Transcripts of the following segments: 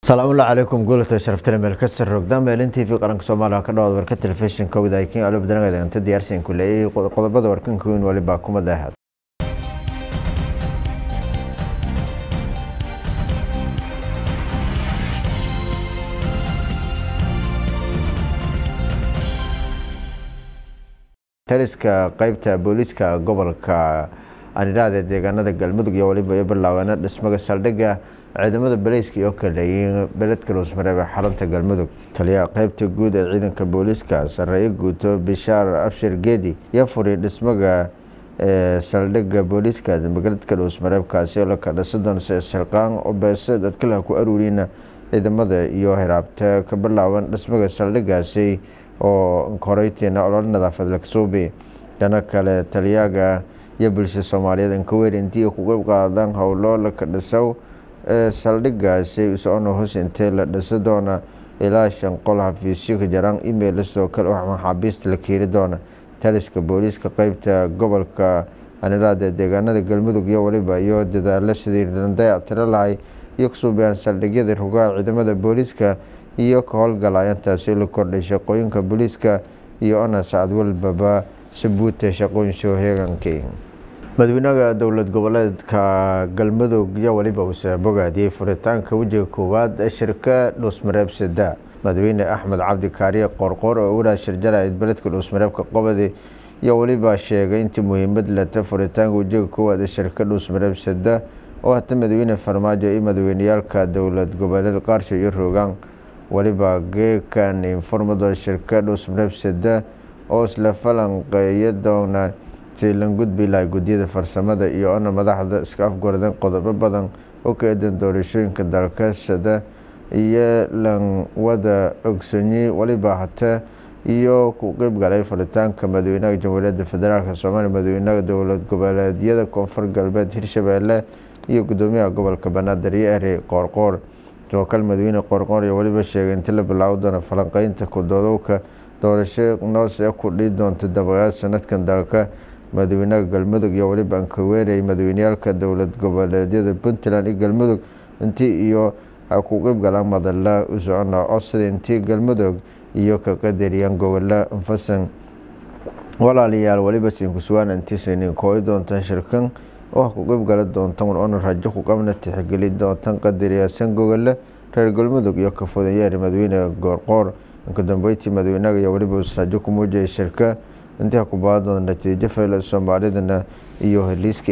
salaamullahi calaykum guulata sharaftale meel ka sir rogdaan meelin t v qaranka soomaaliya ka dhawaad warka telefishinka wadaakin alo badanagada inta diyaarsan ku leeyay qodobada warkanka weyn waliba kuma daahad taliska qeybta booliiska gobolka anidhaada deegaanada galmudug iyo waliba iyo bilaabeena dhismaga saldhigga ciidamada baleyska iyo kaleeyiin beledka loosmareebe xarunta galmudug taliyaha qeybta guud ee ciidanka booliiska sareeye guuto bishaar abshir geedi iyo furi dhismaga saldhigga booliiska beledka loosmareebkaasi oo laka dhisadon silqaan oo beese dadkalaha ku aruuriyna ciidamada iyo hiraabta ka bilaaban dhismaga saldhiggaasi oo horeytiina olol nadaafad laksuubi dhana kale taliyaga iyo bulshada soomaaliyeed inkaweer intii ku qeyb qaadaan howlo laka dhisow saldhiggaasi usocona hoos intee la dhisa doona ilaa shan qol xafiisyo ka jaraan email sidoo kale maxaabiista la keeni doona taliska booliiska qeybta gobolka aniraada deegaanada galmudug iyo waliba iyo dadaalo sidii dayac tiro lahay iyo kasuubiyaan saldhigyada rugaha ciidamada booliiska iyo ka howlgalayantaasi la kordhay shaqooyinka booliiska iyo ona sacad walbaba sabuuta shaqooyin soo heegankii madaxweynaha dowlad goboleedka galmudug iyo waliba uuse bogaadiyey furitaanka wejiga koowaad ee shirka dhuusmareeb sada madaxweyne axmed cabdi kaariye qoorqoor oo uraa shirjaraid beledka dhuusmareebka qobadi iyo waliba sheegay intii muhiimad leta furitaanka wejiga koowaad ee shirka dhuusmareeb sada oo hata madaxweyne farmaajo iyo madaxweyneyaalka dowlad goboleed qaarsho iyo roogaan waliba geekan informado shirka dhuusmareeb sada oo isla falanqeeya doona si lan gudbi lahay guddiyada farsamada iyo ona madaxda iska afgordeen qodobo badan oo ka eedan doorashooyinka dalkasada iyo lan wada ogsoonyi waliba hata iyo ku qeyb galay furitaanka madaxweynaha jamhuuriyadda federaalk soomaaliya madaxweynaha dowlad goboleedyada koonfur galbeed hirshabeelle iyo gudoomiyaha gobolka banaadir iyo eri qoorqoor sidoo kale madaxweyne qoorqoor iyo waliba sheegay inti la bilaawo doona falanqeynta kudoodowka doorasho noos ee ku dhihi doonta dabayaad sanadkan dalka madaxweynaha galmudug iyo waliba ankaweerey madaxweyneyaalka dowlad goboleedyada puntland iyo galmudug intii iyo ku qeyb galaan madala u socona codsada intii galmudug iyo ka qadariyaan gobola anfasan walaalayaal waliba siinkusugaan intiisaynin kooyi doontaan shirkan oo ku qeyb gala doontan ona rajo ku qabna tixgeli doontan qadariyaasan gogole reer galmudug iyo kafodanyeeri madaxweyne goorqoor inkadambeyntii madaxweynaha iyo waliba rajo ku muujiyay shirka intii ku baahan doona natiijo fayla soomaalidana iyo heliiska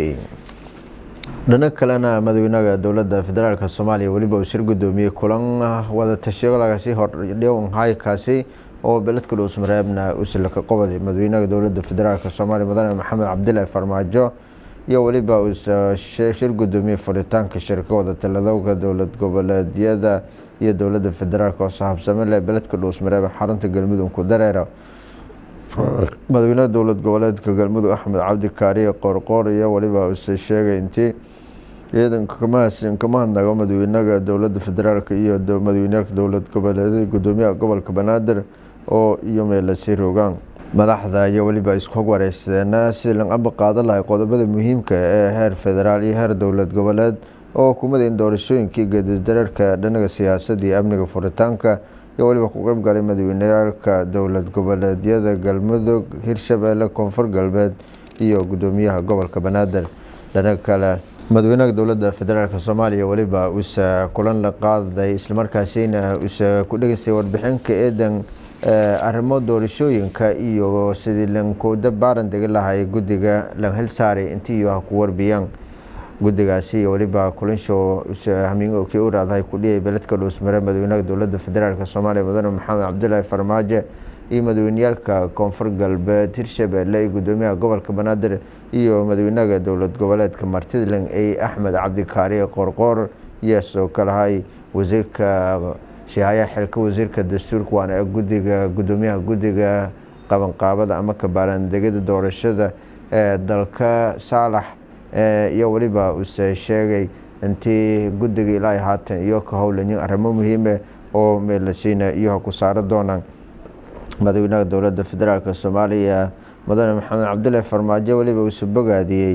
dhano kalena madaxweynaha dowladda federaalk soomaaliya weliba uu shir gudoomiyey kulan wada tashigalagaasi hordhiwanhaykaasi oo beledka dhuusmareebna usilaka qobaday madaxweynaha dowladda federaalk soomaaliya mudane maxamed cabdilaahi farmaajo iyo weliba uu shir gudoomiyey furitaanka shirka wada taladowga dowlad goboleedyada iyo dowladda federaalk oo sahabsame leh beledka dhuusmareeb xarunta galmudug ku dareera madaxweynaha dowlad goboleedka galmudug axmed cabdi kaariye qoorqoor iyo waliba use sheegay intii ciidanka kama hadnago madaxweynaha dowlada federaalk iyo madaxweyneyaalka dowlad goboleedyada gudoomiyaha gobolka banaadir oo iyo meelasi rogaan madaxda iyo weliba isku hog wareyseena si lan amba qaadan lahay qodobada muhiimka ee heer federaal iyo heer dowlad goboleed oo hukumada in doorashooyinkii geedisdareerka dhanaga siyaasadda iyo amniga furitaanka iyo waliba ku qeyb galay madaxweyneyaalka dowlad goboleedyada galmudug hirshabeelle koonfur galbeed iyo gudoomiyaha gobolka banaadir dhana kale madaxweynaha dowladda federaalk soomaaliya weliba uuse kulan la qaaday islamarkaasina uuse ku dhegeystay warbixinka eedan arrimo doorashooyinka iyo sidii lankooda baaran degi lahay guddiga lan hel saaray intii iyo ha ku warbiyaan guddigaasi iyo weliba kulinshow hamiinkii u raadahay kudhiyay beledka dhuusmare madaxweynaha dowladda federaalk soomaaliya mudane maxamed cabdilaahi farmaajo iyo madaxweyneyaalka koonfur galbeed hirshabeelle iyo gudoomiyaha gobolka banaadir iyo madaxweynaha dowlad goboleedka martidlan ey axmed cabdikaariye qoorqoor iyo sidoo kalehay wasiirka shahayaha xilka wasiirka dastuurka waana ee gudiga gudoomiyaha guddiga qabanqaabada ama kabaaraandegida doorashada ee dalka saalax iyo weliba use sheegay intii guddiga ilaa haatan iyo ka howlanyin arrimo muhiime oo meelasiina iyo ha ku saaro doonaan madaxweynaha dowladda federaalk soomaaliya mudane maxamed cabdilaahi farmaajo weliba uuse bogaadiyey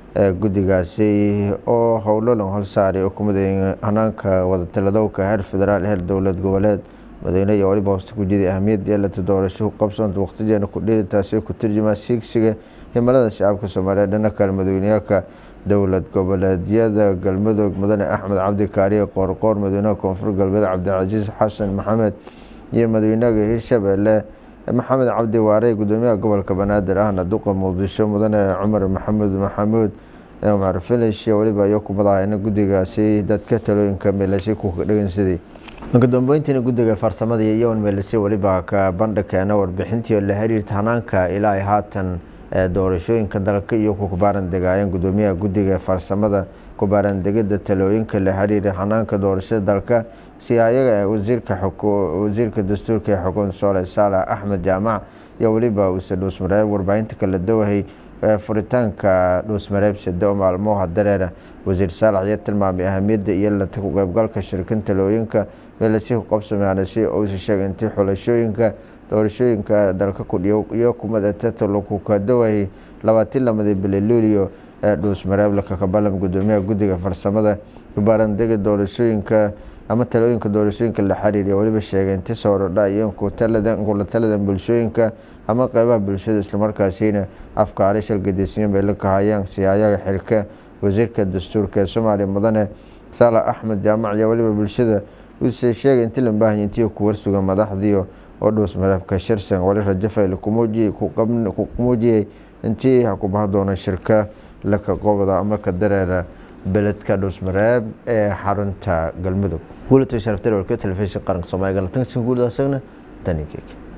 guddigaasi oo howlo lan holsaaray oo kumida hanaanka wadatalladowka heer federaal heer dowlad goboleed madaxweyne iyo waliba hoosta ku jiday ahmiyadda yeelata doorasho qabsanta waqtijeena kudhida taasi ku turjumaa siigsiga himilada shacabka soomaaliyeed dhana kale madaxweyneyaalka dowlad goboleedyada galmudug mudane axmed cabdi kaariye qoorqoor madaxweynaha koonfur galbeed cabdicasiis xasan maxamed iyo madaxweynaha hirshabeelle maxamed cabdi waare gudoomiyaha gobolka banaadir ahna duqa muqdisho mudane cumar maxamuud maxamuud cumar filish iyo waliba iyo kumadahaina guddigaasi dadka talooyinka meelasay ku dhegeysaday marka dambeyntiina guddiga farsamada iyo iyowan meelasay waliba ka bandhigkeena warbixintii la xiriirta hanaanka ilaa ay haatan doorashooyinka dalka iyo ku kubaaran degaayeen gudoomiyaha guddiga farsamada kubaaran degida talooyinka la xiriira hanaanka doorashada dalka si ayaga wasiirka wasiirka dastuurka ee xukuumada soole saalax axmed jaamac iyo weliba uuse dhuusmareeb warbaahinta kala dawahay furitaanka dhuusmareeb sade oo maalmoha dareera wasiir saalax ayaa tilmaamay ahamiyadda iyo lata ku qeybgalka shirkan talooyinka meelasi ku qabsamaan si uusa sheegay intii xulashooyinka doorashooyinka dalka kudhiyo iyo kumada tataloku ka dawahay labaatii lamadii bili luulio ee dhuusmareeb lakakabalam gudoomiyaha guddiga farsamada kubaarandega doorashooyinka ama talooyinka doorashooyinka la xiriiriya weliba sheegay inti soorodha iyo kula taladan bulshooyinka ama qeybaha bulshada islamarkaasina afkaari shalgadisyan bay la kahayaan siyaayaga xilka wasiirka dastuurka ee soomaaliya mudane saalax axmed jaamac iyo weliba bulshada uuse sheegay inti la baahanya intii ku warsuga madaxdiio oo dhuusmareebka shirsan wali rajafayl ku muujiyey intii ha ku baha doona shirka laka qobda ama ka dareera beledka dhuusmareeb ee xarunta galmudug guulata sharaftar warka telefishin qaranka soomaaliya galatanka guud asagna tanigeek